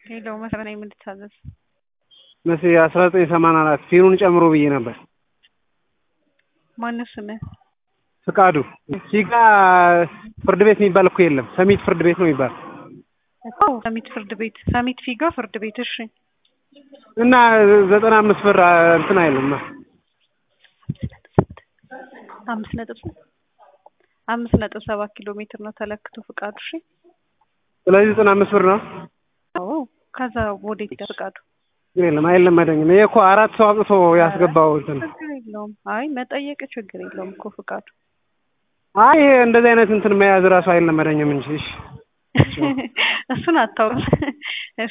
ሄሎ መሰረት ነኝ የምልታዘዝ መስ አስራ ዘጠኝ ሰማንያ አራት ፊኑን ጨምሮ ብዬ ነበር። ማነው ስምህ? ፍቃዱ ሲጋ ፍርድ ቤት የሚባል እኮ የለም። ሰሚት ፍርድ ቤት ነው የሚባል እኮ ሰሚት ፍርድ ቤት ሰሚት ፊጋ ፍርድ ቤት እሺ። እና ዘጠና አምስት ብር እንትን አይልም። አምስት ነጥብ አምስት ነጥብ ሰባት ኪሎ ሜትር ነው ተለክቶ ፍቃዱ። እሺ ስለዚህ ዘጠና አምስት ብር ነው። አዎ ከዛ ወዴት ሄደ ፍቃዱ? ግን የለም አይለመደኝም። ይሄ እኮ አራት ሰው አውጥቶ ያስገባው እንትን ችግር የለውም። አይ መጠየቅ ችግር የለውም እኮ ፍቃዱ። አይ ይሄ እንደዚህ አይነት እንትን መያዝ እራሱ አይለመደኝም እንጂ እሺ እሱን አታውቅም።